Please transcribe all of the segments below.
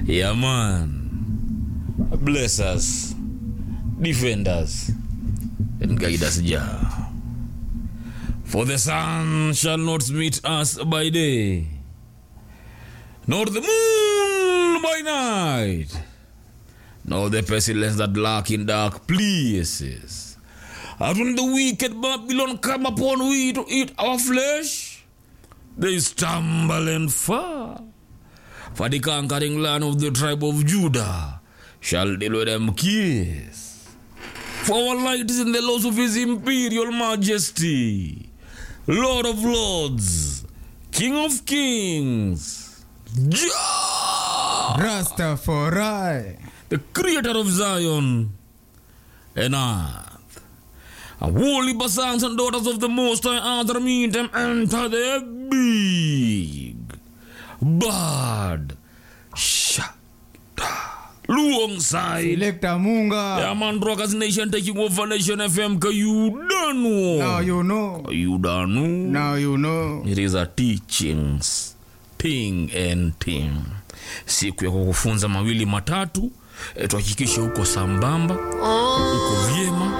Yeah, man. Bless us, defend us, and guide us, Jah. For the sun shall not meet us by day, nor the moon by night, nor the pestilence that lurk in dark places. And when the wicked Babylon come upon we to eat our flesh, they stumble and fall. For the conquering land of the tribe of Judah shall deal with them kiss. For our light is in the laws of his imperial majesty, Lord of lords, King of kings, Jah, Rastafari. the creator of Zion and earth. And holy sons and daughters of the Most High Other meet them enter the big bad shada luong side. Selector Munga. Yeah, man, Rockers Nation taking over Nation FM. Ka you don't Now know. you know. You don't know. Now you know. It is a teachings thing and thing. Siku ya kukufunza mawili matatu, eh, tuhakikishe uko sambamba, uko vyema,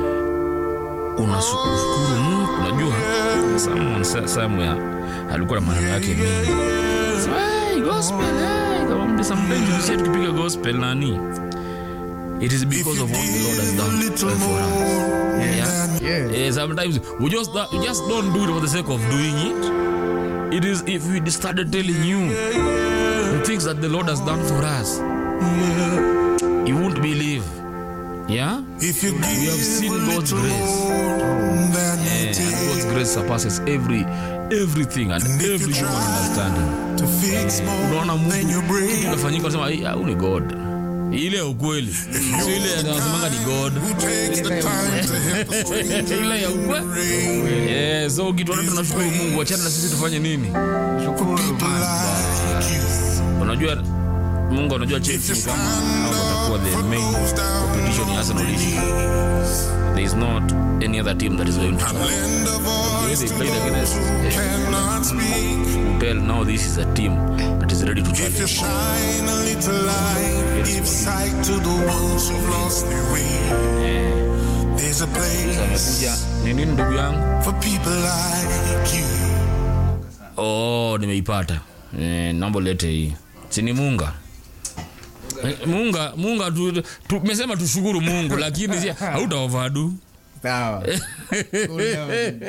unashukuru Mungu. Unajua someone sa- somewhere alikuwa na maneno yake mengi. So, hey, gospel, hey, kama mtu sometimes ukisikia tukipiga gospel nani, it is because of what the Lord has done for us. Yeah. Yeah. Eh, sometimes we just we just don't do it for the sake of doing it. It is if we started telling you the things that the Lord has done for us, you won't believe. Yeah, If you we have give seen a God's little grace, more than Eh, it and God's grace surpasses every everything and if you every human try understanding. to fix Unaona more than Mungu you kitu bring. inafanyika, unasema "Ai, au ni God, ile ya ukweli, sio ile ya nasemanga ni God. Who takes the time to help us bring ile ya ukweli. Eh, so kitu tunashukuru Mungu, achana na sisi tufanye nini? people like you. unajua mungu anajua chelsea ni kama au watakuwa the main competition ya arsenal issue there is not any other team that is going to try. Land of The way voice they to played against those who eh, cannot speak. tell now this is a team that is ready to If you challenge shine a little light, give sight to the ones who've lost their way. There's a place amekuja ni nini ndugu yangu for people like you. oh nimeipata eh, naomba lete hii sini munga Eh, munga munga tu- tumesema tushukuru mungu lakini si- hautaovadu Sawa. Cool down.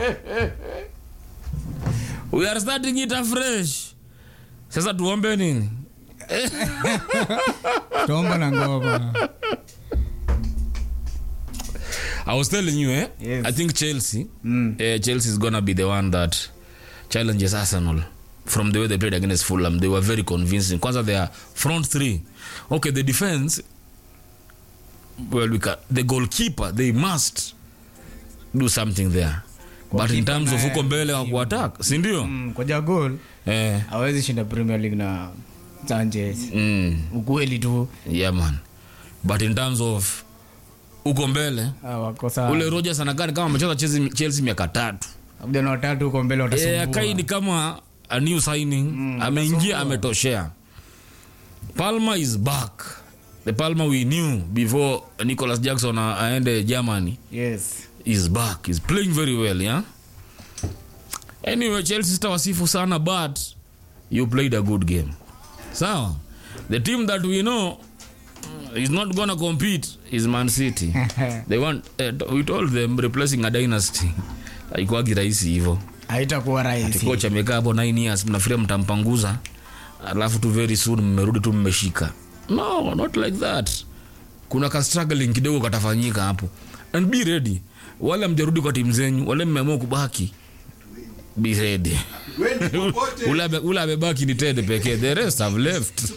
we are starting it afresh sasa tuombe nini Tomba na ngoma. I was telling you, eh? Yes. I think Chelsea, eh, Chelsea is gonna be the one that challenges Arsenal from the way they played against Fulham. They were very convincing. Kwanza their front three. Okay, the defense. Well, we can, the goalkeeper they must do something there. But in terms of huko mbele wa kuattack, si ndio? Mm, Koja goal Eh, hawezi shinda Premier League na Sanchez. mm, Ukweli tu yeah man. But in terms of huko mbele ah, wako sawa. ule Rodgers anakaa ni kama amecheza Chelsea, Chelsea miaka tatu. Vijana watatu huko mbele Eh, watasumbua. akai ni kama a new signing ameingia ametoshea palmer is back the palmer we knew before nicholas jackson a- aende germany Yes. is back is playing very well yeah anyway chelsea sitawasifu sana but you played a good game sawa the team that we know is not gonna compete is man city they want uh, we told them replacing a dynasty aikwagi rahisi hivo Haitakuwa rahisi. kocha amekaa hapo 9 years mnafikiria mtampanguza alafu tu very soon mmerudi tu mmeshika no not like that kuna ka struggling kidogo katafanyika hapo and be ready wale mjarudi kwa timu zenyu wale mmeamua kubaki be ready ule ame- ule amebaki ni tede pekee the rest have left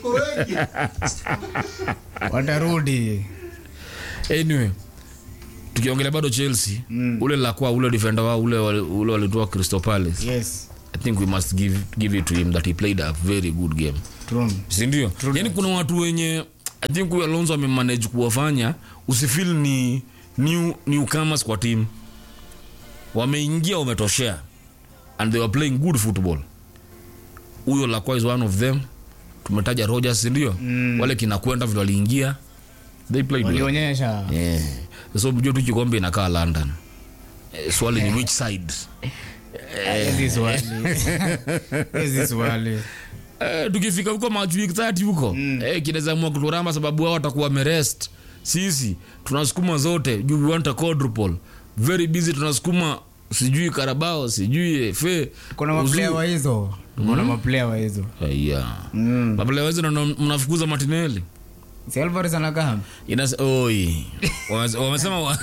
Watarudi. anyway tukiongelea bado chelsea mm. ule lakwa ule defender wao ule wali- ule walitoa crystal palace Yes. i think we must give, give it to him that he played a very good game True. sindio yani kuna watu wenye i think huyu alonso amemanage kuwafanya usifil ni new newcomers kwa team wameingia wametoshea and they were playing good football huyo lakwa is one of them tumetaja rogers sindio wale kinakwenda vile waliingia they played well. walionyesha yeah. so mjua tu kikombe inakaa london Eh, swali ni which side hizi swali hizi swali Eh, tukifika huko match week 30 huko mm. eh, kinaweza amua kuturamba sababu wao watakuwa wamerest sisi tunasukuma zote juu we want a quadruple very busy tunasukuma sijui karabao sijui fe kuna maplaya wa hizo kuna maplaya wa hizo yeah. Mm. maplaya wezi mnafukuza matineli si alvarez anakaa Inas oi Wame- wamesema wa...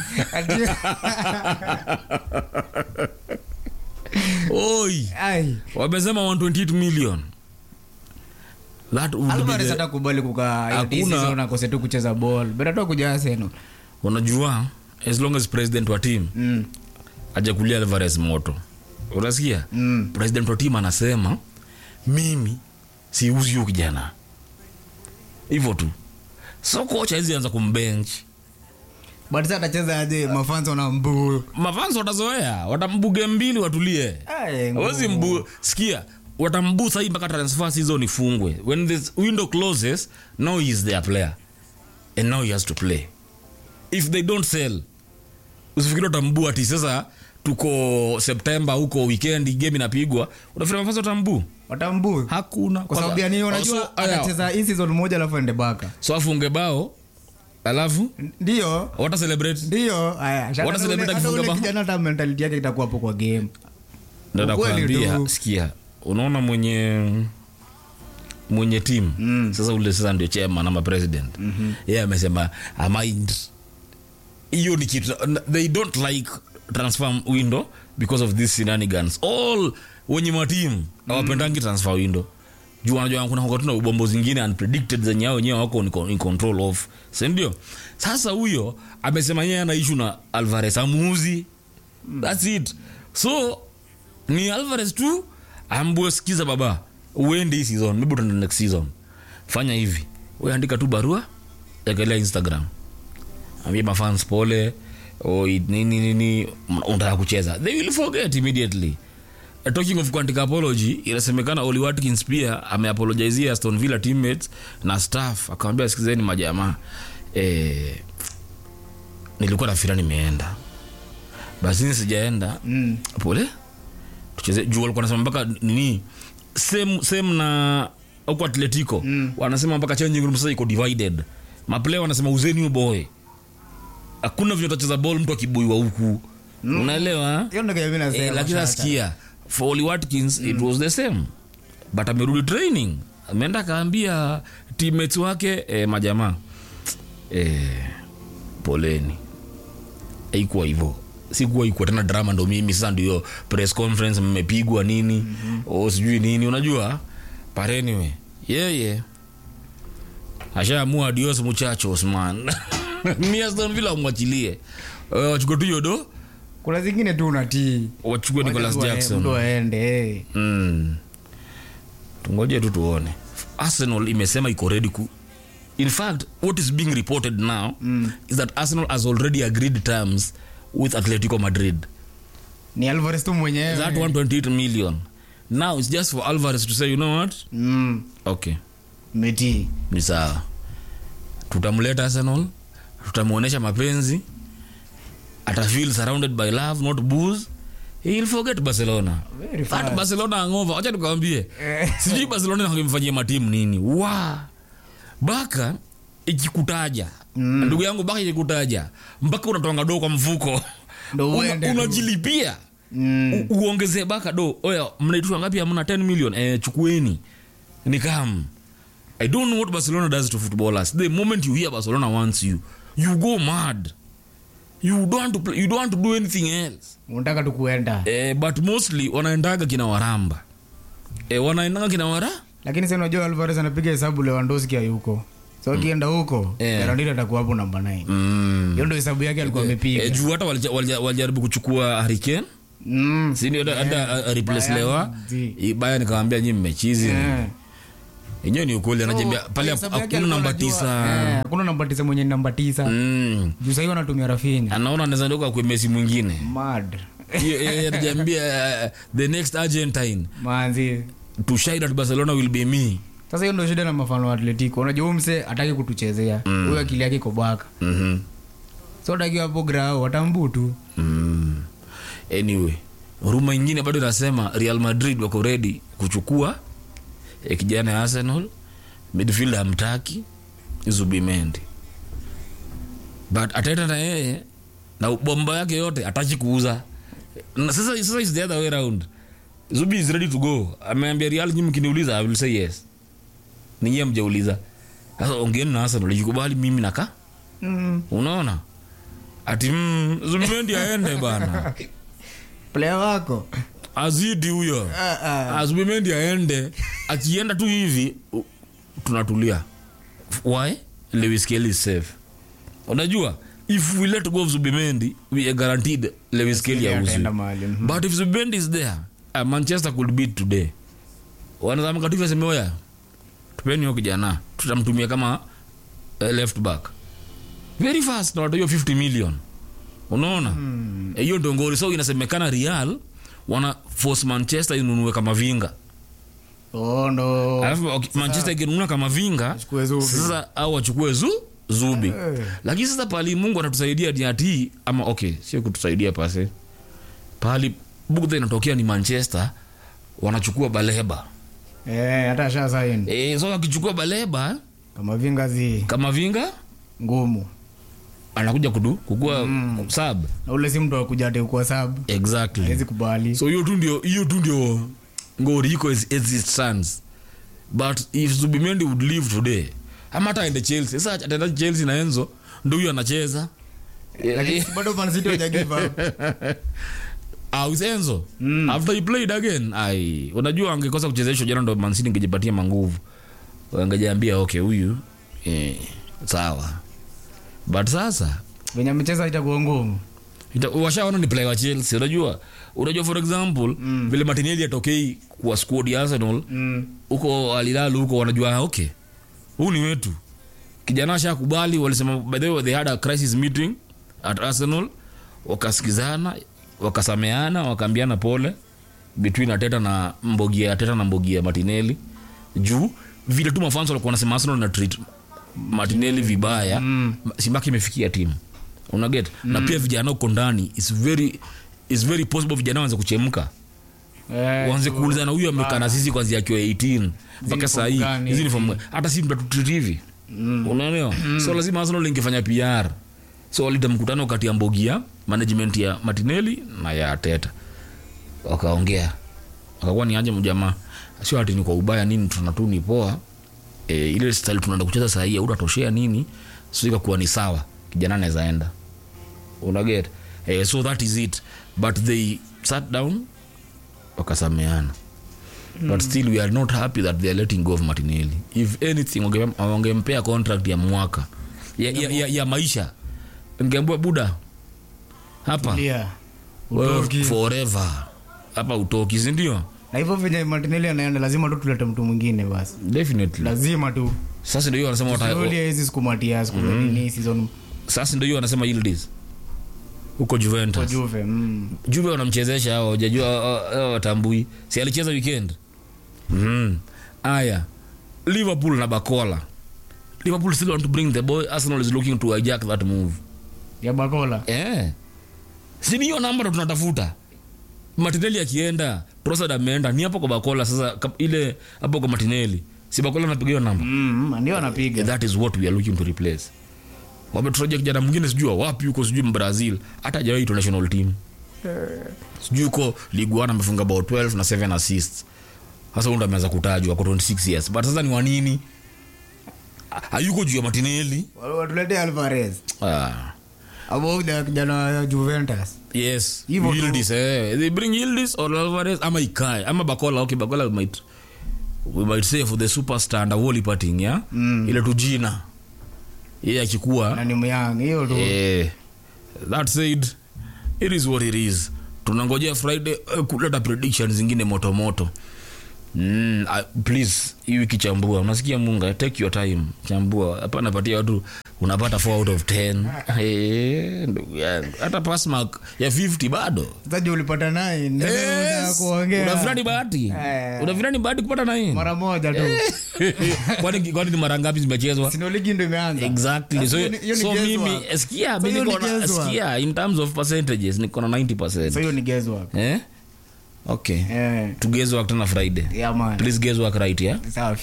oi ai wamesema 128 million that would be alvarez the... hatakubali kukaa hiyo Hakuna- season akose tu kucheza ball bora tu kuja Arsenal unajua as long as president wa team mm. ajakulia alvarez moto unasikia Mm. president wa team anasema mimi siuzi huyu kijana hivyo tu so kocha hizi anza kumbench but sasa atacheza aje mafanzo na mbuu mafans watazoea watambuge mbili watulie Ai, ngumu. awezi mbu sikia watambu sahii mpaka transfer season ifungwe when this window closes now he is their player and now he has to play if they don't sell usifikiri watambu ati sasa tuko september huko weekend game inapigwa unafikiri mafans watambu watambuu hakuna kwa sababu ya nini unajua so, aya, atacheza hii season moja alafu ende baka so afunge bao alafu ndio wata celebrate ndio haya Hata Wana ule- celebrate hata akifunga ule bao? kijana hata mentality yake itakuwa hapo kwa game Ndio Ukweli nakwambia tu. sikia unaona mwenye mwenye team mm. sasa ule sasa ndio chairman ama president mm-hmm. yeye amesemaamind hiyo ni kitu they don't like transfer window because of this shenanigans all wenye matimu hawapendangi transfer window juu wanajua kuna wakati na ubombo zingine unpredicted zenye hao wenyewe wako in con- in control of sindio sasa huyo amesema yeye ana issue na alvarez amuuzi thats it so ni alvarez tu ambue sikiza baba uende hii season maybe utaenda next season fanya hivi we andika tu barua ekelea instagram ambia mafans pole o nini nini m- unataka kucheza they will forget immediately Uh, talking of kuandika apology inasemekana oli watkins pia ameapologizia aston villa teammates na staff akamwambia sikizeni majamaa eh, nilikuwa nafira nimeenda basi sijaenda mm. pole tucheze juu walikuwa nasema mpaka nini same, same na huko atletico mm. wanasema mpaka changing room sasa iko divided maplaya wanasema uzeni huyo boy hakuna vile utacheza ball mtu akibuiwa huku mm. unaelewa hiyo ndio mimi nasema eh, lakini sasa. nasikia for Oli Watkins it was the same but amerudi training ameenda akaambia teammates wake eh, majamaa eh, poleni haikuwa hivyo sikuwa ikuwa tena drama ndo mimi sasa ndio press conference mmepigwa nini mm-hmm. o sijui nini unajua but anyway yeye ashaamua adios muchachos man mi aston villa umwachilie Eh, wachukue tu yodo kuna zingine tu unatii wachukue nicolas Wacha tu jackson mtu aende eh. mm. tungoje tu tuone arsenal imesema iko ready ku in fact what is being reported now mm. is that arsenal has already agreed terms with atletico madrid ni alvarez tu mwenyewe that 128 million now it's just for alvarez to say you know what mm. okay metii ni sawa tutamleta arsenal tutamwonyesha mapenzi atafeel surrounded by love not booze he'll forget barcelona Very that fast. barcelona angova wacha tukawambie Eh. sijui barcelona wangemfanyia matimu nini wa baka ikikutaja Mm. ndugu yangu baka ikikutaja mpaka unatoanga doo kwa mfuko Ndo Una- uende tu. unajilipia Mm. U- uongezee baka do oya mnaitwa ngapi amna 10 million eh, chukueni ni kam i don't know what barcelona does to footballers the moment you hear barcelona wants you you go mad you don't want to, play, you don't want to do anything else unataka tu kuenda eh, but mostly wanaendaga kina waramba eh, wanaendaga kina wara lakini sasa unajua alvarez anapiga hesabu lewandowski hayuko so akienda huko Eh. Fernandinho atakuwa hapo namba 9 mm. hiyo ndio hesabu yake alikuwa amepiga eh, juu hata walija- walija- walijaribu kuchukua hariken Mm. sindio hata- hata uh, replace Bayern, lewa zi. baya nikawambia nyi mmechizi Eh. enyewe ni ukweli anajambia So, pale hesabu yake hakuna alikuwa namba anajua, tisa eh, hakuna namba tisa mwenye ni namba tisa Mm. juu sahii wanatumia rafinya anaona anaweza ndoka kwa mesi mwingine mad Hiyo- yeye anajambia uh, the next argentine manzi to shine at barcelona will be me sasa hiyo ndo shida na mafano wa atletico unajua huyu mse ataki kutuchezea huyo akili yake iko bwaka Mhm. so takiwa hapo grao watambu tu Mm. anyway ruma ingine bado inasema real madrid wako ready kuchukua eh, kijana ya arsenal midfield hamtaki zubimendi but ataenda na yeye na bomba yake yote ataki kuuza na sasa, sasa is the other way around zubi is ready to go ameambia real nyi mkiniuliza i will say yes ninyie mjauliza sasa ongeeni na arsenal ikubali mimi naka mm. unaona ati mm, zubimendi aende bana player wako azidi huyo Ah, ah. azubimendi aende akienda tu hivi u- tunatulia why lewis kelly is safe unajua if we let go of zubimendi we are guaranteed lewis kelly auzi ataenda mahali mhm. but if zubimendi is there uh, manchester could beat today wanazamka tu hivyo waseme, oya tupeni huyo kijana tutamtumia kama uh, left back very fast na watoiyo 50 million unaona Eh, hiyo ndo ngori so inasemekana real wana force manchester inunue kama vinga Oh, ndo alafu okay, manchester ikinunua kama vinga Wachukue Zubi. sasa au wachukue zu zubi Eh. lakini sasa pali mungu anatusaidia ni ati ama okay sio kutusaidia pase pali bugdha inatokea ni manchester wanachukua baleba Eh, hata asha saini e, so akichukua baleba kama vingazi kama vinga ngumu anakuja kudu kukua mm. sub na ule si mtu akuja ate kuwa sabu exactly awezi kubali so hiyo tu ndio hiyo tu ndio ngori iko as, as it stands but if zubimendi would leave today ama hata aende chelsea sasa ataenda chelsea na enzo ndo huyo anacheza lakini si bado Man City hawajagive up. au enzo after he played again ai unajua angekosa kuchezeshwa jana ndo mansini ingejipatia manguvu angejiambia okay huyu eh, sawa but sasa venye amecheza itakuwa ngumu Ita- washaona ni player wa chelsea unajua unajua for example mm. vile martinelli atokei kwa squad ya arsenal mm. huko alilalu huko wanajua ah, okay huu ni wetu kijana ashakubali walisema by the way they had a crisis meeting at arsenal wakasikizana wakasameana wakaambiana pole between ateta na mbogia ateta na mbogia martinelli juu vile tu mafans walikuwa wanasema arsenal na treat martinelli vibaya mm. simbaki imefikia timu unaget mm. na pia vijana uko ndani is very is very possible vijana wanze kuchemka Eh, wanze kuuliza na huyu amekaa na sisi kwanzia akiwa 18 mpaka Uniform sahii gani? hizi uniform hata si mtatutreat hivi unaelewa so lazima arsenal ingefanya pr so walita mkutano kati ya mbogia management ya martinelli na ya teta wakaongea wakakuwa ni aje mjamaa sio ati ni kwa ubaya nini tuna tu ni poa e, ile style tunaenda kucheza sahii autatoshea nini so ikakuwa ni sawa kijana anaweza enda unaget eh, so that is it but they sat down wakasameana but still we are not happy that they are letting go of martinelli if anything wange- wangempea contract ya mwaka ya, ya, ya, ya maisha ngeambua buda hapa Tulia. wewe Utoki. forever hapa utoki sindio na hivyo venye martineli anaenda lazima tu tulete mtu mwingine basi definitely lazima tu sasa ndio hiyo wanasema wata- Slowly hawezi sikumatia sikunini season sasa ndio hiyo wanasema Yildiz huko kwa Juventus juve mm. Juve wanamchezesha hao hawajajua hao- hao watambui si alicheza weekend mm. aya Liverpool na Bakola Liverpool still want to bring the boy Arsenal is looking to hijack that move ya bakola eh si ni hiyo namba ndo tunatafuta Martinelli akienda Trossard ameenda ni hapo kwa Bakola sasa kap- ile hapo kwa Martinelli si Bakola anapiga hiyo namba mm, ndio anapiga that is what we are looking to replace wametutajia kijana mwingine sijui wa wapi huko sijui mbrazil hata hajawahi itwa national team sijui huko ligue 1 amefunga about 12 na 7 assists sasa ndo ameanza kutajwa kwa 26 years but sasa ni wanini hayuko juu ya matineli watulete alvarez ah. abo ule kijana wa juventus yes Hivyo tu. Yildiz, eh. they bring Yildiz or Alvarez ama ikae ama bakola okay bakola we might we might say for the superstar and wall parting ya Mm. ile tu jina yeye akikuwa na ni myang hiyo tu Eh, that said it is what it is tunangojea friday uh, kuleta prediction zingine motomoto mm, uh, please hii wiki chambua unasikia munga take your time chambua hapana patia watu unapata 4 out of 10 Eh, ndugu yangu hata pass mark ya 50 bado Sasa ulipata nine. Ndio unataka Yes. kuongea. unafikiri ni bahati Eh. unafikiri ni bahati kupata nini mara moja tu kwani kwani ni mara ngapi zimechezwa sino ligi ndo imeanza exactly so, Hiyo ni- hiyo ni so guesswork. mimi sikia So mimi hiyo ni niko na guesswork. sikia in terms of percentages niko na 90% so hiyo ni guesswork eh okay eh to guesswork tena friday yeah man please guesswork right yeah safi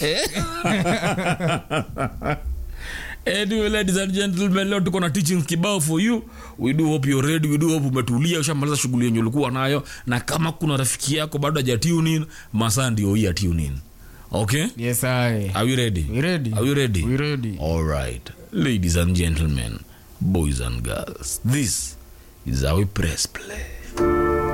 Anyway, ladies and gentlemen, leo tuko na teachings kibao for you. We do hope you're ready. We do hope umetulia, ushamaliza shughuli yenye ulikuwa nayo, na kama kuna rafiki yako bado haja tune in, masaa ndio hii ya tune in. Okay? yes i Are we ready? we ready Are we ready? we ready All right. Ladies and gentlemen, boys and girls, this is how we press play.